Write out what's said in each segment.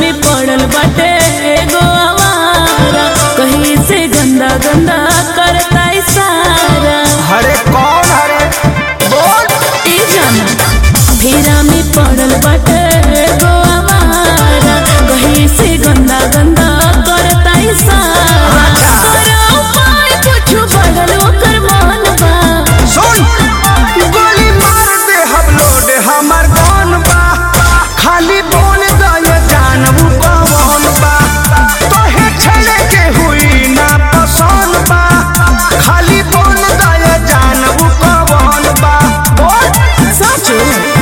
में पड़ल बाटे एगो आवारा कहीं से गंदा गंदा करता इशारा हरे कौन हरे बोल ई जाना फेरा में पड़ल बाटे एगो आवारा कहीं से गंदा गंदा करता इशारा करो उपाय कुछु बढ़ल ओकर मन बा सुन गोली मार दे हम लोड हमर कौन बा खाली बोल दे जानबू कौन बा तोहे छले के हुई ना पसंद बा खाली बोल दे जानबू कौन बा बोल सचो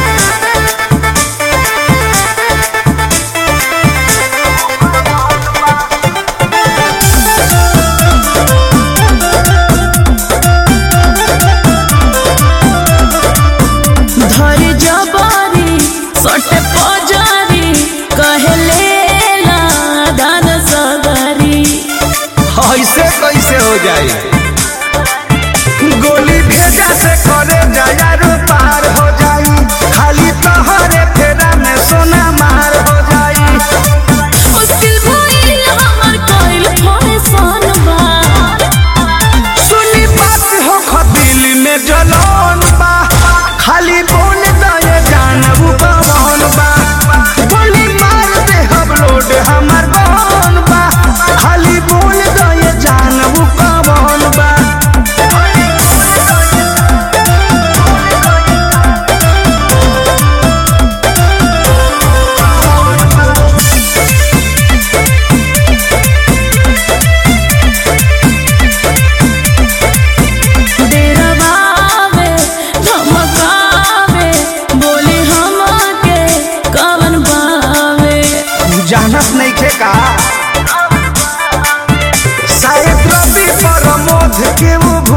धर जबारी सट पजारी कहले ला दान सगरी ऐसे कैसे हो जाए गोली भेजा से करे जाया पार हो जाई खाली तोहरे फेरा में सोना मार हो जाई मुश्किल भइल हमर कइल फैशन बा सुनी बात हो खदिल में जलन बा खाली बोल दे जानबू कौन बा गोली मार दे हम लोड हमर कौन बा खाली बोल दे जानबू कौन बा डेरवावे धमकावे बोली हमके कवन बावे जानत नहीं थे का शायद रवि प्रमोद के वो